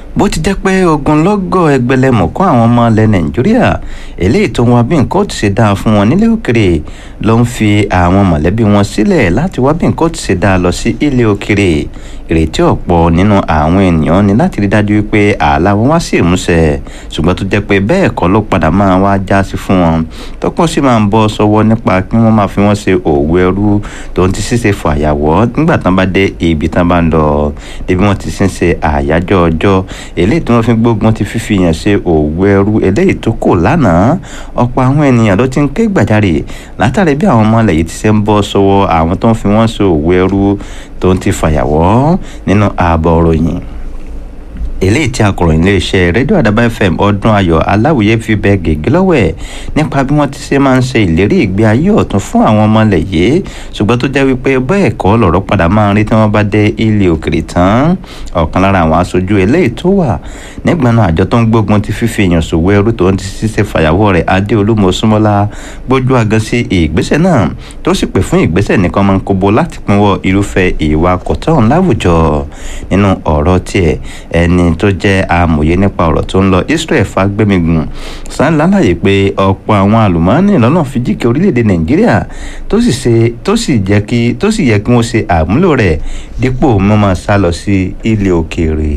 bó ti jẹ́ pé ogunlọ́gọ̀ ẹgbẹ̀lẹ́mọ̀kọ́ àwọn ọmọ ilẹ̀ nàìjíríà eléyìí tó ń wá bí nǹkan ó ti ṣe dáa fún wọn nílé òkèrè ló ń fi àwọn mọ̀lẹ́bí wọn sílẹ̀ láti wá bí nǹkan ó ti ṣe dáa lọ sí ilé òkèrè ìrètí ọ̀pọ̀ nínú àwọn ènìyàn ni láti rí dájú wípé ààlà wọn wá sí ìmúṣẹ ṣùgbọ́n tó jẹ́ pé bẹ́ẹ̀ kọ́ ló padà máa wá já sí fún wọn tọ́pọ̀ sì máa ń bọ́ sọ́wọ́ nípa kí wọ́n máa fi wọ́n ṣe òwò ẹrú tó ń ti ṣíṣe fàyàwọ́ nígbà tán bá dé ibi tán bá ń lọ débi wọ́n ti ṣe ń ṣe àyájọ́ ọjọ́ eléyìí tí wọ́n fi gbógun ti fífi yàn ṣe òwò ẹrú eléyìí tó kò lánàá ọ̀pọ̀ àwọn ènìyàn ló ti ń ké gbàjarè látàrí bí àwọn ọmọ ilẹ̀ yìí ti ṣe ń bọ́ sọ́wọ́ àwọn tó ń fi wọ́n ṣe òwò ẹrú tó ń ti fàyàwọ́ nínú ààbọ̀ òròyìn eléyìí tí akọ̀ròyìn iléeṣẹ́ rédíò àdàbà fm ọdún ayọ̀ aláwìyé fi bẹ gègé lọ́wọ́ ẹ̀ nípa bí wọ́n ti ṣe máa ń ṣe ìlérí ìgbé ayé ọ̀tún fún àwọn ọmọ ilẹ̀ yìí ṣùgbọ́n tó jẹ́ wípé bẹ́ẹ̀ kọ́ lọ̀rọ̀ padà máa ń rí tí wọ́n bá dé ilé òkèrè tán ọ̀kan lára àwọn aṣojú eléyìí tó wà nígbàna àjọ tó ń gbógun ti fífi èèyàn ṣòwò ẹrú tó ń ti ṣiṣẹ́ fàyàwọ́ rẹ̀ adéolúmọ súnmọ́lá gbójú agan sí ìgbésẹ̀ náà tó sì pè fún ìgbésẹ̀ nìkan máa ń kóbo láti pinwọ́ irúfẹ́ ìwà kọ̀tọ́n láwùjọ nínú ọ̀rọ̀ tiẹ̀ ẹni tó jẹ́ amòye nípa ọ̀rọ̀ tó ń lọ israel fagbemigun san lálàyé pé ọ̀pọ̀ àwọn àlùmọ́ọ́nì lọ́nà fìdíkẹ́ orílẹ̀-èdè nàìjíríà tó sì ṣe tó sì jẹ́ kí tó sì yẹ kí wọ́n ṣe àmúlò rẹ̀ dípò mọ́mọ́ sá lọ sí ilé òkèèrè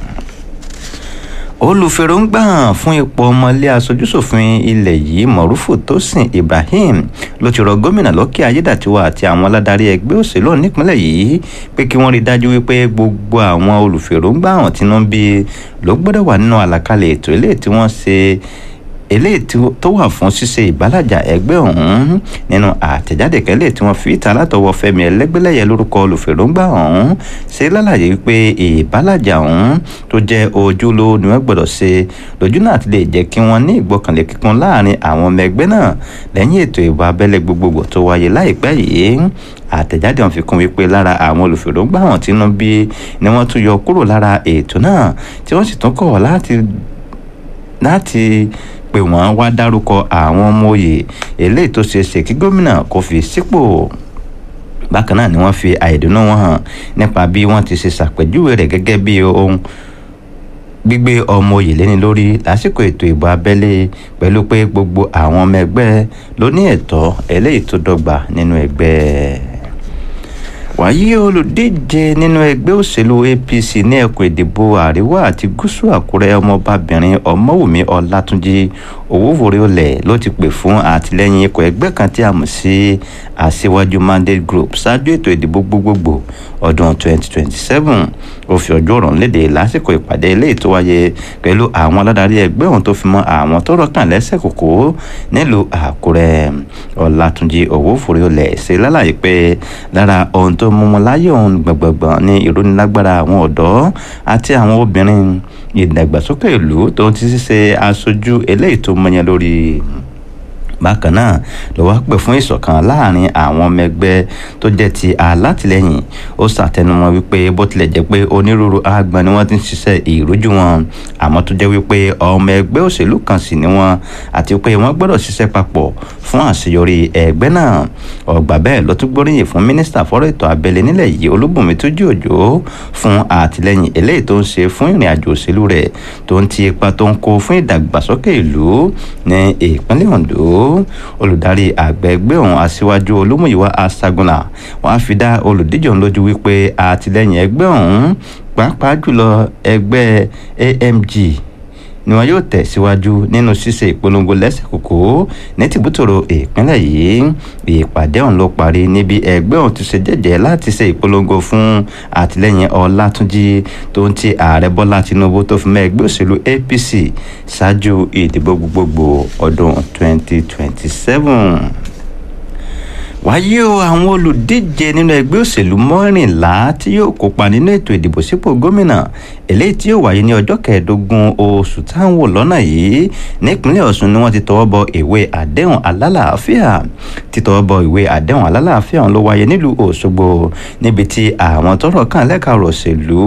olùfèròǹgbà fún ipò ọmọlé aṣojúṣòfin ilẹ̀ yìí mọ̀rúfù tósìn ibrahim ló ti rọ gómìnà lọ́kẹ́ ayédàtiwa àti àwọn aládarí ẹgbẹ́ òṣèlú nípínlẹ̀ yìí pé kí wọ́n rí dájú wípé gbogbo àwọn olùfèròǹgbà àwọn tí wọ́n bí ló gbọ́dọ̀ wà nínú àlàkalẹ̀ ètò ilé tí wọ́n ṣe eléyìí tó wà fún ṣíṣe ìbálàjà ẹgbẹ́ ọ̀hún nínú àtẹ̀jáde kẹ́lẹ́ tí wọ́n fi ìta látọwọ́ fẹ́mi ẹlẹ́gbẹ́lẹ́yẹ lórúkọ olùfèròǹgbà ọ̀hún ṣe lálàyé wípé ìbálàjà ọ̀hún tó jẹ́ ojúlówó ni wọ́n gbọ́dọ̀ ṣe lójú náà ti lè jẹ́ kí wọ́n ní ìgbọ́kànlé kíkún láàrin àwọn ọmọ ẹgbẹ́ náà lẹ́yìn ètò ìbò abẹ́lé gbogbogbò tó wáyé láìpẹ́ yìí àtẹ̀jáde wọn fi kún wípé lára àwọn olùfèròǹgbà wọn tínú bí ni wọ́n tún yọ kúrò lára ètò náà tí wọ́n sì tún kọ̀ láti láti pé wọ́n wá dárúkọ àwọn ọmọ òye eléyìí tó ṣeé ṣe kí gómìnà kò fi sípò bákan náà ni wọ́n fi àìdùnnú wọn hàn nípa bí wọ́n ti ṣe ṣàpèjúwe rẹ̀ gẹ́gẹ́ bí ohun gbígbé ọmọ òye lẹ́ni lórí lásìkò ètò ìbò abẹ́lé pẹ̀lú pé gbogbo àwọn ọmọ ẹgbẹ́ ló ní ẹ̀tọ́ eléyìí tó dọ́gba nínú ẹgbẹ́ wàyí olùdíje nínú ẹgbẹ́ òṣèlú apc ní ẹkùn ìdìbò àríwá àti gúúsù àkúrẹ́ ọmọbabìnrin ọmọwùmí ọlátúnjì owówórí olè ló ti pè fún àtìlẹyìn ikọ̀ ẹgbẹ́ kan tí a mọ̀ sí àṣewájú mandate group ṣáájú ètò ìdìbò gbogbogbò ọdún 2027 ó fi ọjọ́ ọ̀rọ̀ léde lásìkò ìpàdé eléyìí tó wáyé pẹ̀lú àwọn aládarí ẹgbẹ́ ọ̀hún tó fi mọ́ àwọn tó rọ́kàn lẹ́sẹ̀ kòkó nílùú àkúrẹ́ ọlátúnjì owówórí olè ṣe lálàyé pé lára ohun tó mú wọn láyé òun gbọ̀ngbọ̀ngbọ̀n ní ìrónilágbára àwọn ọ̀dọ́ àti àwọn obìnrin ìdàgbàsókè ìlú tó ti ṣe aṣojú eléyìí tó mọyán lórí bákan náà ló wá pè fún ìṣọ̀kan láàrin àwọn ọmọ ẹgbẹ́ tó jẹ́ ti alátìlẹ́yìn ó ṣàtẹnumọ́ wípé bó tilẹ̀ jẹ́ pé onírúurú àgbọn ni wọ́n ti ń ṣiṣẹ́ ìrójú wọn àmọ́ tó jẹ́ wípé ọmọ ẹgbẹ́ òṣèlú kan sì ni wọ́n àti pé wọ́n gbọ́dọ̀ ṣiṣẹ́ papọ̀ fún àṣeyọrí ẹgbẹ́ náà ọgbà bẹ́ẹ̀ ló tún gbóríyìn fún mínísítà fọ́rọ̀ ètò abẹ́lé nílẹ̀ yìí olúbùnmi tójú òjò fún àtìlẹ́yìn eléyìí tó ń ṣe fún ìrìn àjò òṣèlú rẹ̀ tó ń ti ipa tó ń kó fún ìdàgbàsókè ìlú ní ìpínlẹ̀ ondo olùdarí àgbẹ̀gbẹ́ ọ̀hún aṣíwájú olúmúyíwá aṣágunà wọ́n á fi dá olùdíje ọ̀hún lójú wípé àtìlẹ́yìn ẹgbẹ́ ọ̀hún pàápàá jùlọ ẹgbẹ́ amg ni wọn yóò tẹ̀síwájú nínú ṣíṣe ìpolongo lẹ́sẹ̀ kòkó ní tìbútòrò ìpínlẹ̀ yìí ìpàdé ọ̀hún ló parí níbi ẹgbẹ́ ọ̀hún ti ṣe jẹ́jẹ́ láti ṣe ìpolongo fún àtìlẹ́yìn ọlátúnjì tó ń ti ààrẹ bọ́lá tinubu tó fi mọ́ ẹgbẹ́ òṣèlú apc ṣáájú ìdìbò gbogbogbò ọdún 2027 wáyé o àwọn olùdíje nínú ẹgbẹ́ òṣèlú mọ́rìnlá tí yóò kópa nínú ètò ìdìbò sípò gómìnà eléyìí tí yóò wáyé ní ọjọ́ kẹẹ̀ẹ́dógún oṣù táwọn wò lọ́nà yìí nípínlẹ̀ ọ̀ṣun ni wọ́n ti tọwọ́ bọ ìwé àdéhùn alálàáfíà títọwọ́ bọ ìwé àdéhùn alálàáfíà ló wáyé nílùú òṣogbo níbi tí àwọn tọ́rọ̀ kàn lẹ́ka ọ̀rọ̀ òṣèlú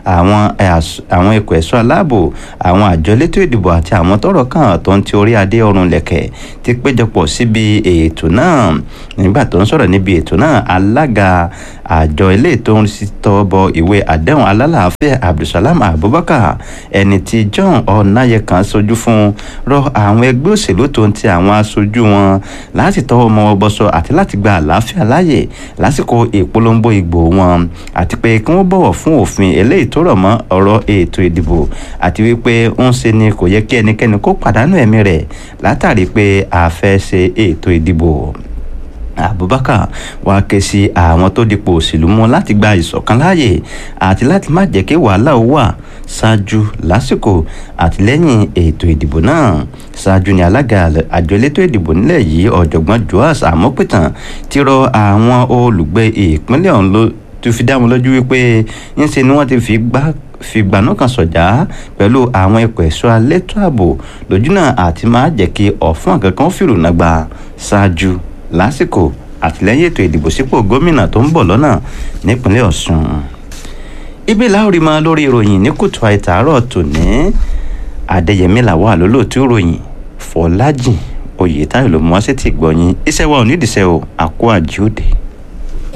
àwọn ikọ̀ ẹ̀ṣọ́ aláàbò àwọn àjọ elétò ìdìbò àti àwọn tọ́rọ̀ kàn tó ń ti orí adé ọrùn lẹ̀kẹ̀ ti péjọpọ̀ síbi ètò náà nígbà nígbà tó ń sọ̀rọ̀ níbi ètò náà alága àjọ ilé tó ń tọ́ bọ ìwé àdéhùn alálàáfíà abdulsalam abubakar ẹni tí john ọ̀nàyẹ̀kan sojú fún rọ àwọn ẹgbẹ́ òṣèlú tó ń ti àwọn aṣojú wọn láti tọwọ́ mọ́ bọ́sọ àti láti gba àlàáfíà láàyè lásìkò ìpolongo ìgbò wọn àti pé kí wọ́n bọ̀wọ̀ fún òfin eléyìí tó rọ̀ mọ́ ọ̀rọ̀ ètò ìdìbò àti wípé ń ṣe ni kò yẹ kí ẹnikẹ́ni kó pàdánù ẹ̀mí rẹ̀ látàrí pé a fẹ́ ṣe ètò ìdìbò abubakar wá ké sí àwọn tó dipò òṣèlú mú láti gba ìṣọ̀kan láàyè àti láti má jẹ́ kí wàhálà ó wà ṣáájú lásìkò àti lẹ́yìn ètò ìdìbò náà ṣáájú ni alága àjọ elétò ìdìbò nílẹ̀ yìí ọ̀jọ̀gbọ́n joas amópìtàn ti rọ àwọn olùgbé ìpínlẹ̀ ọ̀hún ló tó fi dá wọn lójú wípé ńṣe ni wọ́n ti fi gbá fìgbànú kan sọ̀jà pẹ̀lú àwọn ikọ̀ ẹ̀ṣọ́ alétò ààbò lójúnà àti máa jẹ́ kí ọ̀fun kankan fìrùnà gba ṣáájú lásìkò àtìlẹ́yìn ètò ìdìbò sípò gómìnà tó ń bọ̀ lọ́nà nípínlẹ̀ ọ̀ṣun ibi láòrí máa lórí ìròyìn ní kùtù àìtàárọ̀ tòní adéyẹmí làwọn àlólòtú ìròyìn fọlájìn oyètáyọ̀ ló mú wá sí ti gbọ̀yìn iṣẹ́ wa ò nídìí iṣẹ́ o àkó àjíòde.